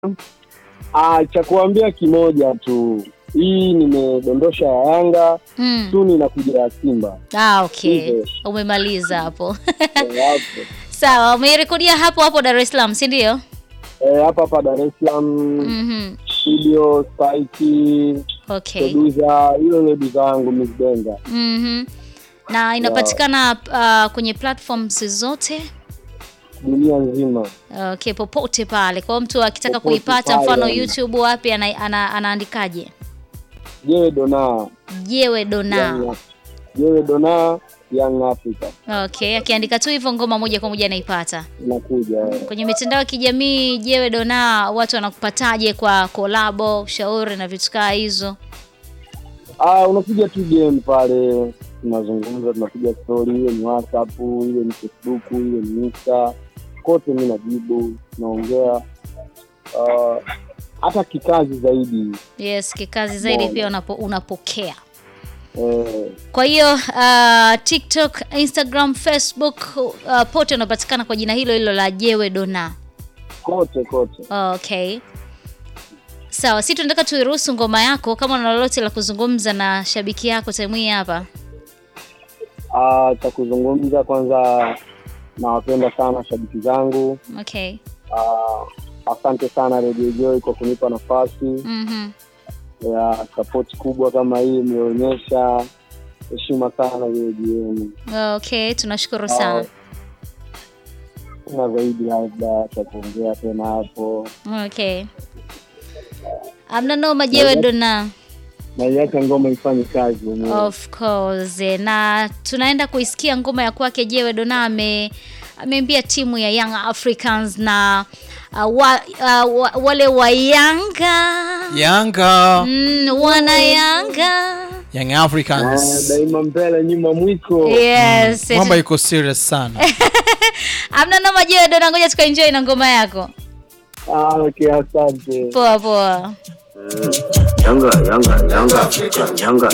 Ah, cha kuambia kimoja tu, hii nimedondosha ya Yanga Mm. tu, ninakuja ya Simba Ah, okay. Hivyo. Umemaliza hapo. Eh, hapo. Sawa, umeirekodia hapo hapo Dar es Salaam, si ndio? Eh, hapa hapa Dar es Salaam Mhm. studio Spike Okay. producer, hiyo ni duza yangu Miss Benga. Mhm. Na inapatikana uh, kwenye platforms zote. dunia nzima. Okay, popote pale. Kwa hiyo mtu akitaka Popote kuipata pale, mfano yani. YouTube wapi ana, ana, anaandikaje? Jewe Dona Jewe Dona. Young- Jewe Dona Young Africa Okay, akiandika tu hivyo ngoma moja kwa moja anaipata. inakuja. eh. Kwenye mitandao ya kijamii Jewe Dona, watu wanakupataje kwa kolabo, ushauri na vitu kaa hizo? Ah, unapiga tu game pale, tunazungumza, tunapiga story, iwe ni WhatsApp, iwe ni Facebook, iwe ni Insta, kote mi najibu, naongea Ah, hata kikazi zaidi Yes, kikazi zaidi Mbona? pia unapo, unapokea. eh, Kwa hiyo uh, TikTok, Instagram, Facebook uh, pote unapatikana kwa jina hilo hilo la Jewe Dona. kote kote. Okay. Sawa, si tunataka tuiruhusu ngoma yako kama una lolote la kuzungumza na shabiki yako time hii hapa. Ah, cha kuzungumza kwanza, nawapenda sana shabiki zangu. Okay. Ah, asante sana Radio Joy kwa kunipa nafasi Mhm. ya support kubwa kama hii mlionyesha. Heshima sana Radio yenu. Okay, tunashukuru sana. na zaidi labda cha kuongea tena hapo, Okay. Amna noma Jewe Dona. naiacha ngoma ifanye kazi yenyewe. Of course. Na tunaenda kuisikia ngoma ya kwake Jewe Dona ame ameambia timu ya Young Africans na uh, wa, uh, wa, wale wa Yanga Yanga mm, wana Yanga Young Ah, Africans daima mbele nyuma mwiko. yes kwamba iko serious sana. amna noma Jewe Dona, ngoja tukaenjoy na ngoma yako. Ah, okay, asante. Poa poa. Yanga, Yanga, Yanga, Yanga.